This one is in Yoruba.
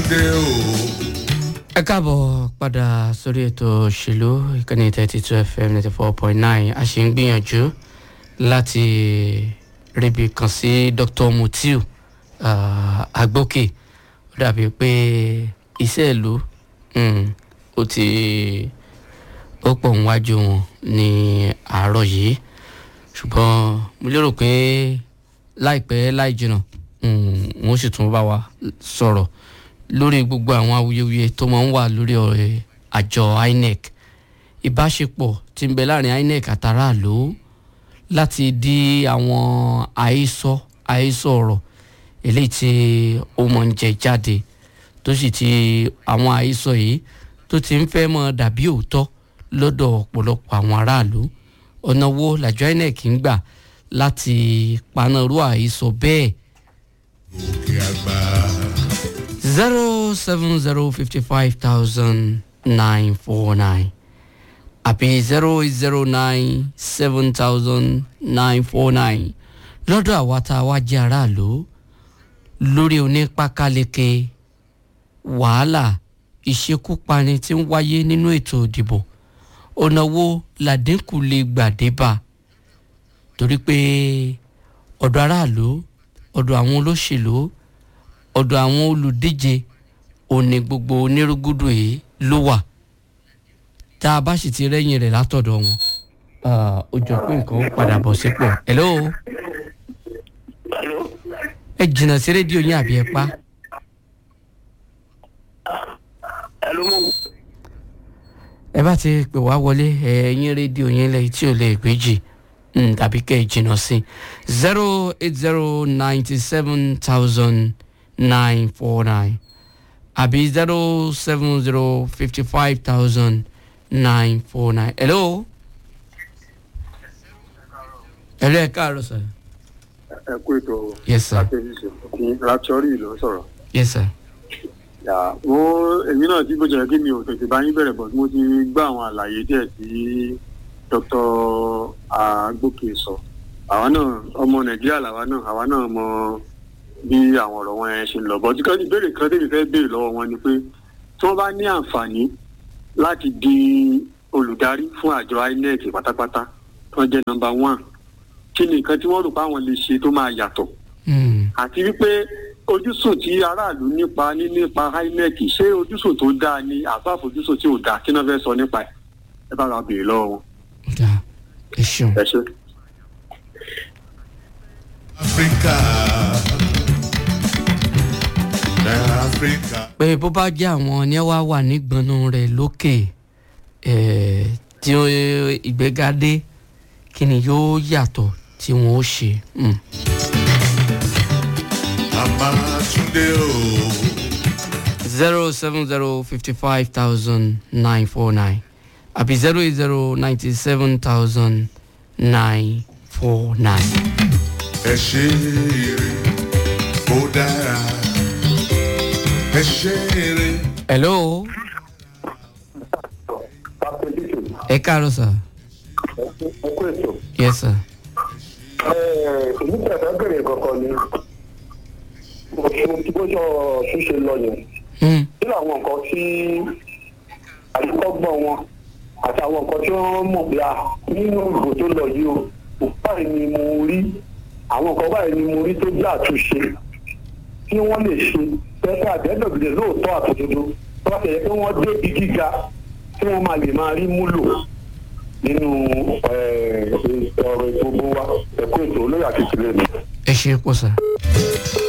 Túndé o. ẹ káàbọ̀ padà sórí ètò òṣèlú ìkànnì thirty two fm ninety four point nine a ṣì ń gbìyànjú láti ríbi kan sí dr mutiu uh, agbókè ó dàbí pé iṣẹ́ ìlú um, ó ti ó pọ̀ níwájú wọn ní àárọ̀ yìí ṣùgbọ́n mo lérò pé láìpẹ́ láì jìnnà um, wọ́n sì tún bá wa sọ̀rọ̀ lórí gbogbo àwọn awuyewuye tó máa ń wà lórí ọ̀rẹ́ àjọ inec ìbáṣepọ̀ tí ń bẹ láàrin inec àtàràlú láti di àwọn àhesọ àhesọ ọ̀rọ̀ eléyìí tí ó máa ń jẹ jáde tó sì ti àwọn àhesọ yìí tó ti ń fẹ́ mọ́ dàbí òótọ́ lọ́dọ̀ ọ̀pọ̀lọpọ̀ àwọn aráàlú ọ̀nà wo làjọ inec ń gbà láti panarú àhesọ bẹ́ẹ̀ Òkè àgbà. zero seven zero fifty five thousand nine four nine àbí zero eight zero nine seven thousand nine four nine lọ́dọ̀ àwa tá a wá jẹ́ aráàlú lórí onípákáleke wàhálà ìṣekúpani tí ń wáyé nínú ètò ìdìbò ọ̀nà wo làdínkù lè gbà débà torí pé ọ̀dọ̀ aráàlú ọ̀dọ̀ àwọn olóṣèlú ọ̀dọ̀ àwọn olùdíje òní gbogbo onírúgúdù yìí ló wà tá a bá sì ti rẹ́yìn rẹ̀ látọ̀dọ̀ wọn ah, ó jọ pé nǹkan ó padà bọ̀ sípò hello ẹ jìnnà sí rédíò yín àbí ẹ pa Hello, mo. ẹ bá ti pè wá wọlé ẹ̀yìn rédíò yín lẹ́yìn tí ò lè gbéjì mm, tàbí kẹ́ ẹ jìnnà sí zero eight zero ninety seven thousand nine four nine àbí zero seven zero fifty five thousand nine four nine hello. hello ẹ káàárọ̀ sir. ẹ kú ètò yes sir àtẹ̀jíṣẹ́ ní raptori ló ń sọ̀rọ̀. yes sir. Yà, mo èmi náà tí bó jẹ́ kí mi ò tètè bá yín bẹ̀rẹ̀ bọ̀ mo ti gbọ́ àwọn àlàyé díẹ̀ tí dr agbókè sọ àwa náà ọmọ nàìjíríà làwa náà àwa náà mọ bí àwọn ọ̀rọ̀ wọn yẹn ṣe ń lọ bọ́ tí kan ìbéèrè kan tèmi fẹ́ béèrè lọ́wọ́ wọn ni pé tí wọ́n bá ní àǹfààní láti di olùdarí fún àjọ inec pátápátá tí wọ́n jẹ́ nọmba one kí ni nǹkan tí wọ́n rò pé àwọn lè ṣe tó máa yàtọ̀ Mm. àti wípé ojúsùn tí aráàlú nípa ní nípa inec ṣé ojúsùn tó dáa ni àbá àfojúsùn tí ò dáa kí náà fẹ́ sọ nípa ẹ̀ ẹ bá ra béèrè lọ́wọ́ wọn da ẹ ṣeun. ẹ ṣe. Áfíríkà. Náà Áfíríkà. pé bó bá jẹ́ àwọn ní wàá wà nígbọnú rẹ̀ lókè eh, tí ó ìgbéga dé kí ni yóò yàtọ̀ tí wọ́n ó ṣe. Mm. Màmá Túndé o. zero seven zero fifty five thousand nine four nine àbí zero eight zero ninety seven thousand nine four nine. Ẹ ṣe eré kó dára. Ẹ ṣe eré. hello ẹ káàárọ̀ sir Ẹ kú ètò. yes sir. Èmi tí a fẹ́ bẹ̀rẹ̀ kankan ni mo ti bó ṣọ ṣíṣe lọ yẹn. Mm. Kí làwọn nǹkan tí àdúgbọ́gbọ́n wọn àti àwọn nǹkan tí wọ́n mọ̀ bí a nínú ìbò tó lọ yìí o báyìí ni mo rí àwọn nǹkan báyìí ni mo rí tó jẹ́ àtúnṣe tí wọ́n lè ṣe pẹ́pẹ́ àdẹ́dọ̀gbẹ̀dẹ̀ lóòótọ́ àtòdodo tó bá tẹ̀lé pé wọ́n dé ibi gíga tí wọ́n máa lè máa rí múlò nínú eh, ọ̀rọ̀ ìgbogbo wa ẹ̀kọ́ ètò olóyè àti ìtìlẹ́yìn. ẹ ṣe pọ̀ sir.